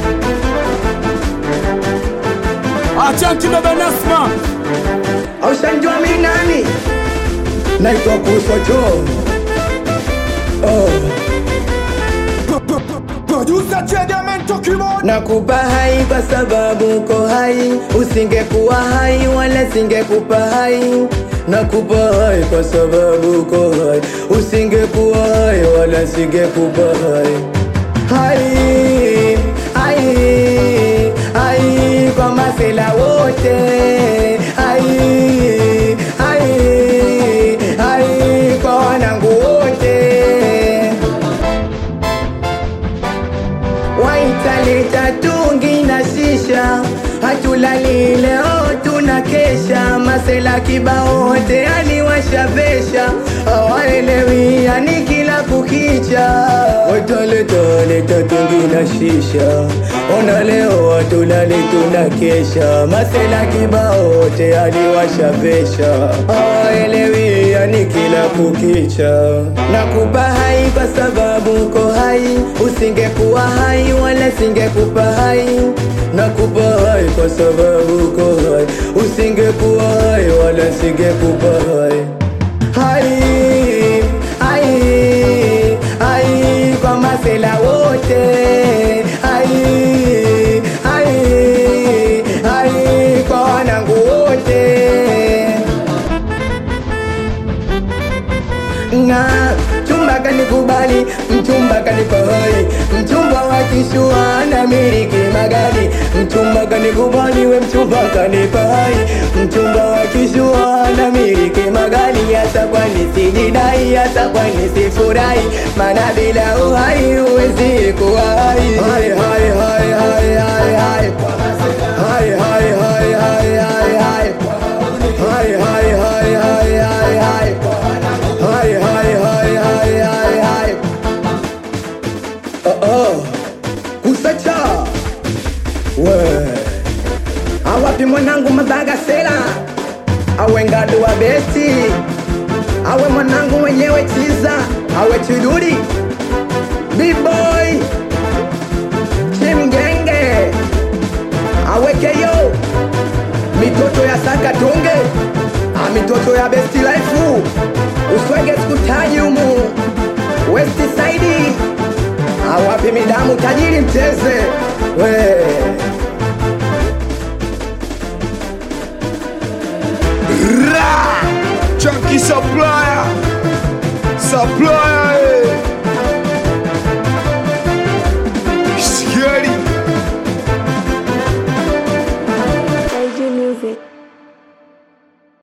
Achanti baba Nasma, aushanjua mi nani naitwa kusocho oh. producer Chegamento Keyboard. nakupa hai kwa sababu uko hai usingekuwa hai wala singekupa hai nakupa hai kwa sababu uko hai usingekuwa hai wala singekupa hai hai hai hai kwa masela wote hai hai hai kwa wanangu wote waitaleta tungi na shisha hatulali leo tuna kesha masela kibaote aliwashavesha awaelewi yani kila kukicha waitaleta tungi na shisha ona leo hatulali tuna kesha masela kibaote aliwashavesha awaelewi yani kila kukicha nakupa hai kwa sababu uko hai usingekuwa hai wala singekupa hai nakupa hai kwa sababu uko hai usingekuwa hai wala singekupa hai hai hai hai kwa masela wote hai hai hai kwa wanangu wote na mchumba kanikubali, mchumba kanipa hai, mchumba wa kishua na miliki magari, mchumba kanikubali, we mchumba kanipa hai, mchumba wa kishua na miliki magari, hata kwani sijidai, hata kwani sifurahi, maana bila uhai huwezi kuwa hai. Hai, hai, hai, hai, hai, hai. Hai, hai, hai, hai, hai, hai. Hai, hai, hai, hai, hai, hai. Hai, hai, hai, hai, hai, hai. Oh, oh. Kusacha we awapi mwanangu mabagasela awe ngadu wa besti awe mwanangu mwenyewe chiza awe chiduri bboy chimgenge awekeyo mitoto ya sakatonge a mitoto ya besti life uswege sikutaji umu west side awapi midamu tajiri mteze we Ra! Chunky supplier, supplier.